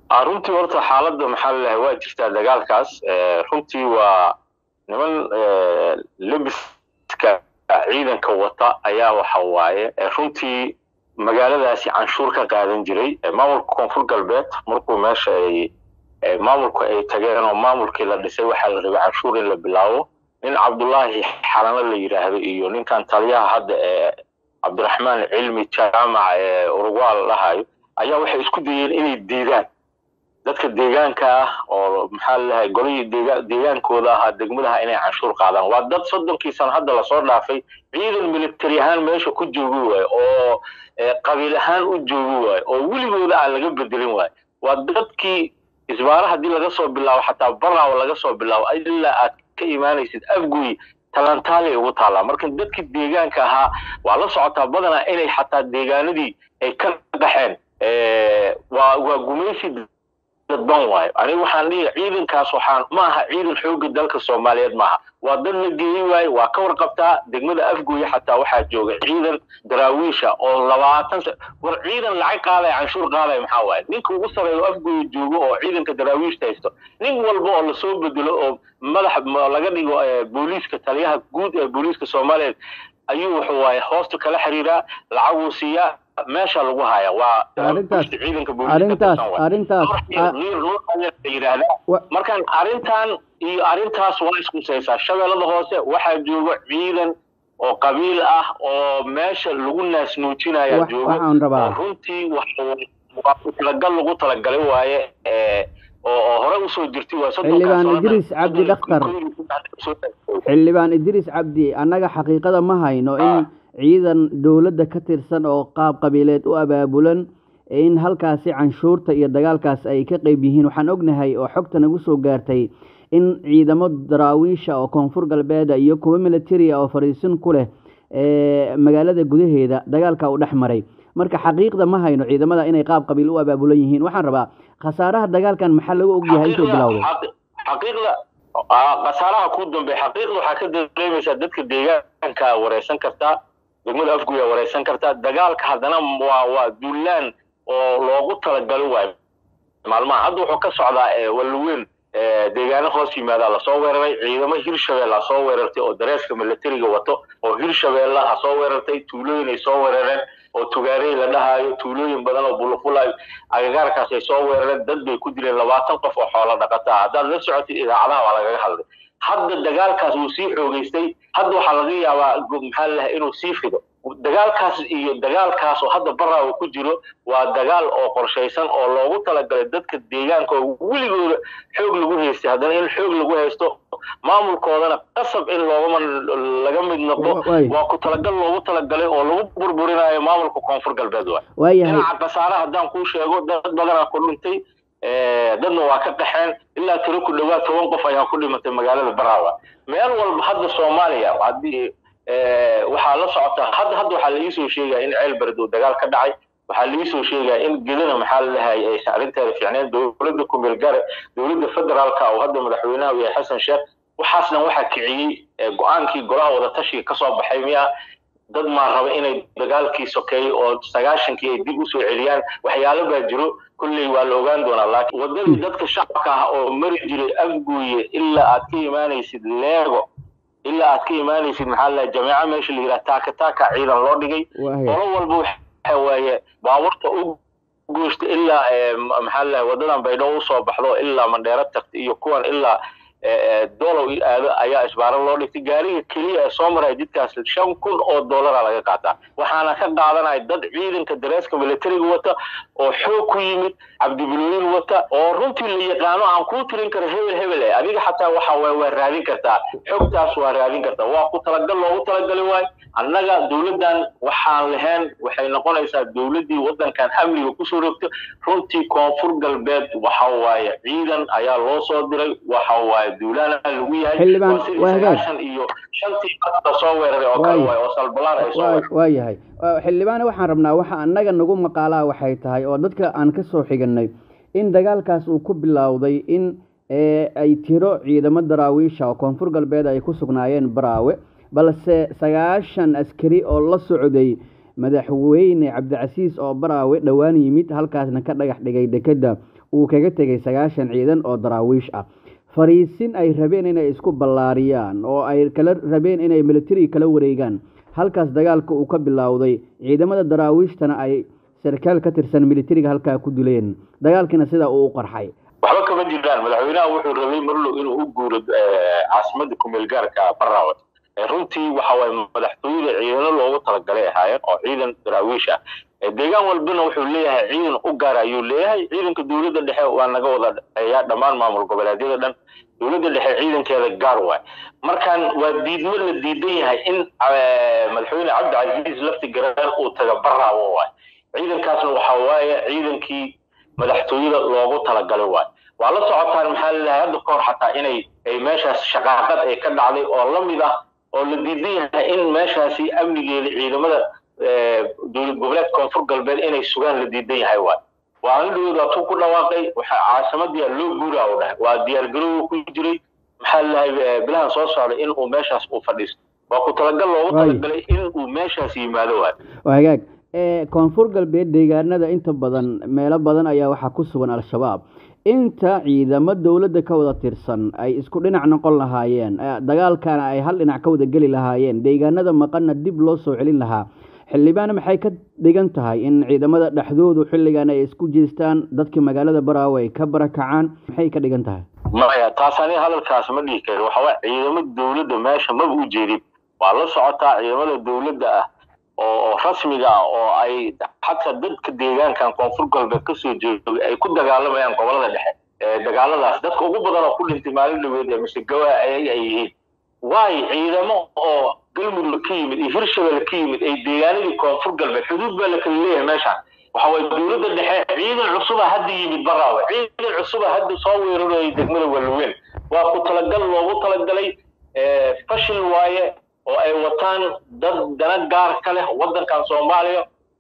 runtii horta xaaladda maxaa lalahay waa jirtaa dagaalkaas runtii waa niman lebiska ciidanka wata ayaa waxa waaye runtii magaaladaasi canshuur ka qaadan jiray maamulka koonfur galbeed markuu meesha ay maamulku ay tageen oo maamulkii la dhisay waxaa la rabay canshuur in la bilaabo nin cabdullaahi xalano la yidhaahdo iyo ninkan taliyaha hadda ee cabdiraxmaan cilmi jaamac ee urugwal lahayo ayaa waxay isku dayeen inay diidaan dadka deegaanka ah oo maxaa lalahay golihii deega deegaankooda ahaa degmadaha inay canshuur qaadaan waa dad soddonkii sano hadda lasoo dhaafay ciidan military ahaan meesha ku joogi waayo oo qabiil ahaan u joogi waayo oo weligooda aan laga bedelin waayo waa dadkii isbaara haddii laga soo bilaabo xataa baraawo laga soo bilaabo ilaa aad ka imaanaysid afguy talantaali ugu taallaa marka dadkii deegaanka ahaa waa la socotaa badanaa inay xataa deegaanadii ay ka dhaxeen waa waa gumaysi dadban waayo aniga waxaan dhihi ciidankaas waxaan ma aha ciidan xoogga dalka soomaaliyeed maaha waa dad la geeyey waaye waa ka warqabtaa degmada afgooya xataa waxaa jooga ciidan daraawiisha oo labaatan war ciidan lacag qaadaya canshuur qaadaya maxaa waaye ninka ugu sareeyo afgooya joogo oo ciidanka daraawiishta haysto nin walba oo lasoo bedelo oo madax laga dhigo booliiska taliyaha guud ee booliiska soomaaliyeed ayuu wuxuu waaye hoosta kala xiriiraa lacaguu siiyaa meesha lagu haya waa arrintaas ciidanka arrintaas arrintaas yidhaahdaa markaan arrintan iyo arrintaas waa iskusaysaa shabeellada hoose waxaa jooga ciidan oo qabiil ah oo meesha lagu naasnuujinaya jooga waxaan rabaa runtii waa ku talagal lagu talagalay waaye oo hore usoo jirtay waa xildhibaan idriis cabdi dhakhtar xildhibaan idriis cabdi annaga xaqiiqada ma hayno in ciidan dowladda ka tirsan oo qaab qabiileed u abaabulan in halkaasi canshuurta iyo dagaalkaas ay ka qeyb yihiin waxaan ognahay oo xogta nagu soo gaartay in ciidamo daraawiisha oo koonfur galbeeda iyo kuwo militaria oo fariisin ku leh magaalada gudaheeda dagaalka u dhex maray marka xaqiiqda ma hayno ciidamada inay qaab qabiil u abaabulan yihiin waxaan rabaa khasaaraha dagaalkan maxaa lagu ogyahay intuu bilowday xaqiiqda khasaaraha ku dambeeya xaqiiqda waxaa ka dareemaysaa dadka deegaanka wareysan kartaa degmada afguya wareysan kartaa dagaalka haddana waa waa duulaan oo loogu talagalo waayo maalmaha hadda wuxuu ka socdaa walweyn deegaano hoos yimaadaa lasoo weeraray ciidamo hirshabeella soo weerartay oo dareeska militariga wato oo hirshabeella ha soo weerartay tuulooyin ay soo weerareen oo tugaarey la dhahaayo tuulooyin badan oo bulufulayo agagaarkaas ay soo weerareen dad bay ku dileen labaatan qof oo xoolo dhaqataa haddaad la socotid idaacadaha waa lagaga hadlay hadda dagaalkaas wuu sii xoogeystay hadda waxaa laga yaabaa maxaa lalahay inuu sii fido dagaalkaas iyo dagaalkaas oo hadda baraawo ku jiro waa dagaal oo qorshaysan oo loogu talagalay dadka deegaanka oo weligooda xoog lagu haystay haddana in xoog lagu haysto maamulkoodana qasab in loogama laga mid noqdo waa ku talagal loogu talagalay oo lagu burburinayo maamulka koonfur galbeed waay waayahay dhinaca khasaare haddaan kuu sheego dad badanaa ku dhintay dadna waa ka qaxeen ilaa tiro ku dhawaad toban qof ayaa ku dhimatay magaalada baraawa meel walba hadda soomaaliya haddii waxaa la socotaa hadda hadda waxaa laiisoo sheegaya in ceel bered uu dagaal ka dhacay waxaa laiisoo sheegaya in gedana maxaa lalahay aysan arrinteeda fiicneen dowladda kumeel gare dowladda federaalka oo hadda madaxweynaha u yahay xasan sheekh waxaasna waxaa kiciyey go-aankii golaha wadatashiga kasoo baxay miya dad maa raba inay dagaalkii sokeeyey oo sagaashankii ay dib usoo celiyaan waxyaalo baa jiro kolley waa la ogaan doonaa laakiin waddadii dadka shacabka ah oo mari jiray afguuye ilaa aad ka imaanaysid leego ilaa aad ka imaanaysid maxaa lalahay jameeco meesha la yidhaha taaka taaka ciidan loo dhigay qolo walba waxa waaye baabuurta u goosta ilaa maxaa lalahay waddadan baydhabo usoo baxdo ilaa mandheero tagta iyo kuwan ilaa dolow aado ayaa isbaaro loo dhigtay gaariga keliya ee soo maraya jidkaas shan kun oo dollara laga qaataa waxaana ka qaadanaya dad ciidanka dareeska militariga wata oo xoog ku yimid cabdibilooyin wata oo runtii la yaqaano aan kuu tirin karo hebel hebel eh adiga xataa waxa waay waa raadin kartaa xogtaas waa raadin kartaa waa ku talagal loogu talagali waayo annaga dowladdan waxaan lahayn waxay noqonaysaa dowladdii waddankan amniga kusoo rogto runtii koonfur galbeed waxa waaye ciidan ayaa loo soo diray waxa waaye duulaana lagu yahay xildhibaan waa hagaag iyo shantii la soo weeraray oo kale waaye oo salbalaan ay soo waa yahay xildhibaane waxaan rabnaa waxa annaga nagu maqaalaa waxay tahay oo dadka aan ka soo xiganay in dagaalkaas uu ku bilowday in ay tiro ciidamo daraawiisha oo koonfur galbeed ay ku sugnaayeen baraawe balse sagaashan askari oo la socday madaxweyne cabdicasiis oo baraawe dhowaan yimid halkaasna ka dhagax dhigay dekedda uu kaga tegay sagaashan ciidan oo daraawiish ah fariisin ay rabeen inay isku ballaariyaan oo ay kala rabeen inay militari kala wareegaan halkaas dagaalka uu ka bilowday ciidamada daraawiishtana ay sarkaal ka tirsan militariga halkaa ku dileen dagaalkiina sidaa uu u qarxay waxba kama jiraan madaxweynaha wuxuu rabay marlow inuu u guuro caasimada kumeel gaarka barawat runtii waxa waaye madaxtooyada ciidano loogu talagalay ahaayeen oo ciidan daraawiish ah deegaan walbana wuxuu leeyahay ciidan u gaar ayuu leeyahay ciidanka dowladda dhexe waa naga wada dhexeeya dhammaan maamul goboleedyada dhan dowladda dhexe ciidankeeda gaar waay markaan waa diidmo la diidan yahay in madaxweyne cabdicasiis lafti garaan uu taga baraawo waay ciidankaasna waxa waaye ciidankii madaxtooyada loogu talagalay waay waa la socotaan maxaa laleeyahay hadda kahor xataa inay ay meeshaas shaqaaqad ay ka dhacday oo la mid ah oo la diidan yahay in meeshaasi amnigeeda ciidamada dowlad goboleed koonfur galbeed inay sugaan la diidan yahay waay waa anidhowd waa tuu ku dhawaaqay waxa caasimadii loo guuraa u dhahay waa diyaargarowga ku jiray maxaa laleeyahay bilahan soo socday in uu meeshaas uu fadhiisto waa ku talagal loogu talagalay in uu meeshaas yimaado waay hagaag koonfur galbeed deegaanada inta badan meelo badan ayaa waxaa ku sugan al-shabaab inta ciidamo dowladda ka wada tirsan ay isku dhinac noqon lahaayeen dagaalkana ay hal dhinac ka wada geli lahaayeen deegaanada maqanna dib loo soo celin lahaa xildhibaana maxay ka dhigan tahay in ciidamada dhexdoodu xilligan ay isku jeestaan dadkii magaalada baraawe ay ka barakacaan maxay ka dhigan tahay maya taas aniga hadalkaas ma dhihi kari waxa waa ciidamo dowladda meesha maba u jeedin waa la socotaa ciidamada dowladda ah oo rasmiga ah oo ay xataa dadka deegaankan koonfur galbeed kasoo jeedo ay ku dagaalamayaan gobolada dhexe dagaaladaas dadka ugu badan oo ku dhintay maalin dhaweed ee mise gawa ayaga ay yihiin waayo ciidamo oo galmudug ka yimid iyo hirshabelle ka yimid ay deegaanadii koonfur galbeed xuduud baa la kala leeyahay meeshaan waxa waye dowladda dhexe ciidan cusuba hadda yimid baraawe ciidan cusuba hadda soo weerarayay degmada walweyn waa ku talagal loogu talagalay fashil waaye oo ay wataan dad dana gaar ka leh waddankan soomaaliya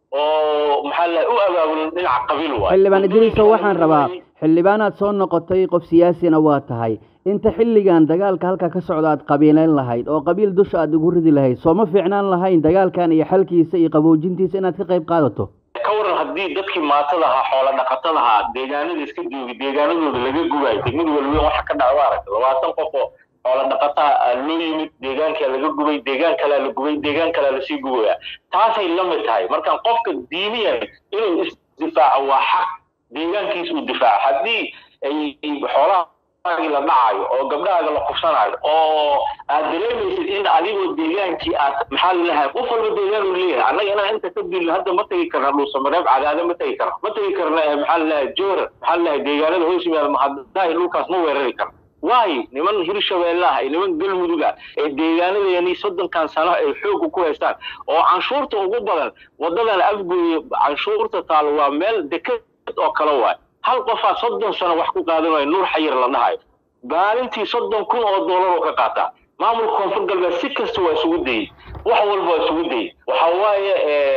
oo maxaa lahay u abaabulan dhinaca qabiil waay xildhibaan idriiso waxaan rabaa xildhibaanaad soo noqotay qof siyaasina waa tahay inta xilligan dagaalka halkaa ka socda aad qabiileyn lahayd oo qabiil dusha aad igu ridi lahayd soo ma fiicnaan lahayn dagaalkan iyo xalkiisa iyo qaboojintiisa inaad ka qayb qaadato ka waran haddii dadkii maatada ahaa xoola dhaqatada ahaa deegaanada iska joogi deegaanadooda laga gubayo degmada walweyn waxa ka dhaca waa aragta labaatan qof oo xoola dhaqataa loo yimid deegaankaa laga gubay deegaan kalaa la gubay deegaan kalaa lasii gubaya taasay la mid tahay markaan qofka diiniyan inuu isdifaaco waa xaq deegaankiisa uu difaaco haddii ay xoolahaagi la dhacayo oo gabdhahaaga la kufsanayo oo aad dareemaysid in adigoo deegaankii aad maxaa lalahay qof walba deegaan uu leeyahay annaga inaan inta ka dilno hadda ma tegi karna dhuusamareeb cadaado ma tegi karna ma tegi karna maxaa lalahay joora maxaa lalahay deegaanada hoos yimaada mahaddahi dhulkaas ma weerari karna waayo niman hirshabeelle ah niman galmudug ah ee deegaanadeeni soddonkan sano ay xooga ku haystaan oo canshuurta ugu badan waddadan afgooye canshuurta taalo waa meel deked oo kale waay hal qofaa soddon sano wax ku qaadanayo nuur xayir la dhahayo maalintii soddon kun oo doolar oo ka qaataa maamulka koonfur galbeed si kasta waa isugu dayey wax walba waa isugu dayey waxa waaye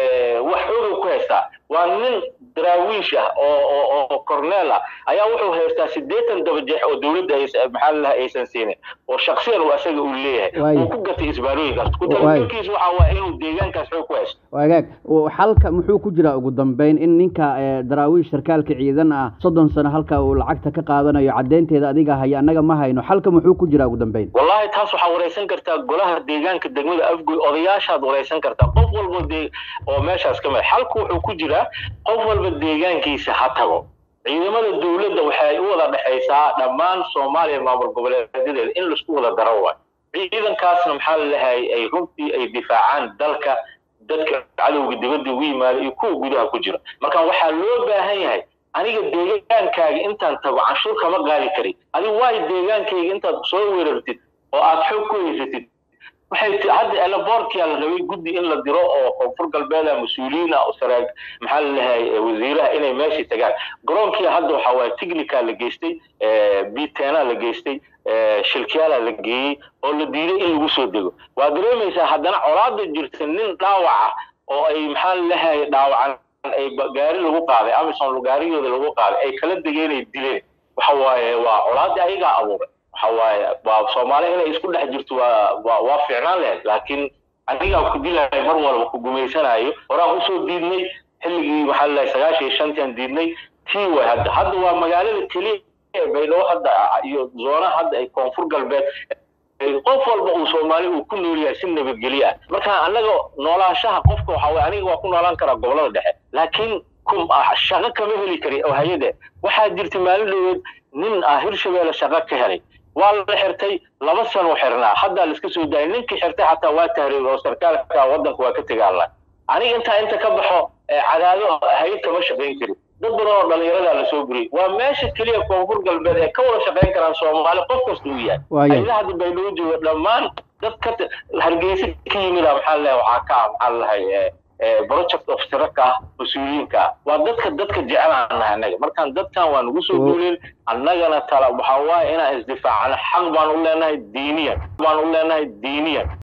wax xooga ku haystaa waa nin daraawiish ah oo oo corneel ah ayaa wuxuu haystaa siddeetan dabajeex oo dowladda maxaa lalaha aysan siinin oo shaksiyan uu asaga uu leeyahay uu ku gatay isbaarooyinkaas ku talagalkiisa waxa waa inuu deegaankaas xoog ku haysto wagaag xalka muxuu ku jiraa ugu dambeyn in ninka daraawiish sarkaalka ciidan ah soddon sano halka uu lacagta ka qaadanayo caddeynteeda adiga haya annaga ma hayno xalka muxuu ku jiraa ugu dambeyn wallahi taas waxaa wareysan kartaa golaha deegaanka degmada afgoy odayaashaad wareysan kartaa qof walba de oo meeshaas ka mid xalku wuxuu ku jiraa qof walba deegaankiisa ha tago ciidamada dowladda waxay u wada dhexaysaa dhammaan soomaaliya maamul goboleedyadeeda in laisku wada daro waay ciidankaasna maxaa lalahay ay runtii ay difaacaan dalka dadka cadowga dibadda ugu yimaada iyo kuwa gudaha ku jira marka waxaa loo baahan yahay aniga deegaankaaga intaan tago canshuur kama qaadi karin adiga waayo deegaankayga intaad soo weerartid oo aad xoog ku haysatid waxay hadda elaboorkia la rabay guddi in la diro oo koonfur galbeeda mas-uuliyiin ah oo saraag maxaa lalahay wasiiraha inay meeshii tagaan garoonkia hadda waxa waaye technica la geystay bitena la geystay shilkiyaala la geeyey oo la diiday in lagu soo dego waa dareemaysaa haddana colaada jirta nin dhaawaca oo ay maxaa lalahay dhaawacan ay gaari lagu qaaday amison gaarigooda lagu qaaday ay kala degeen ay dileen waxa waaye waa colaadii ayagaa abuuray waxa waaye waa soomaaliya inay isku dhex jirto waa waa waa fiicnaan lahayd laakiin anigaa ku dilahay mar walba ku gumaysanayo horaan usoo diidnay xilligii maxaa lalahay sagaashan iyo shantian diidnay kii way hadda hadda waa magaalada keliya ee baydhabo hadda iyo zoonaha hadda ay koonfur galbeed qof walba uu soomaali uu ku nool yahay si nabadgelyo ah marka annaga noolaanshaha qofka waxa weye aniga waa ku noolaan karaa gobolada dhexe laakiin shaqo kama heli kari oo hay-ade waxaa jirta maalin dhoweed nin ah hirshabeelle shaqo ka helay waa la xirtay laba sano xirnaa haddaa laiska soo daayay ninkii xirtay xataa waa tahriib oo sarkaalka waddanka waa ka tegaala aniga intaa inta ka baxo cadaado hay-ad kama shaqayn kari dad badan oo dhalinyaradaa lasoo guriyay waa meesha keliya koonfur galbeed ee ka wada shaqayn karaan soomaali qof kasta uu yahay hayadaha baydhabo jooga dhammaan dad ka hargeysa ka yimida maxaa leeyahay waxaa ka ah maxaa lahay project of siraka ah mas-uuliyiinka ah waa dadka dadka jecel aan nahay annaga markaan dadkan waa nagu soo duulin annagana tala waxaa waaye inaan isdifaacano xaq baan u leenahay diiniyan baan u leenahay diiniyan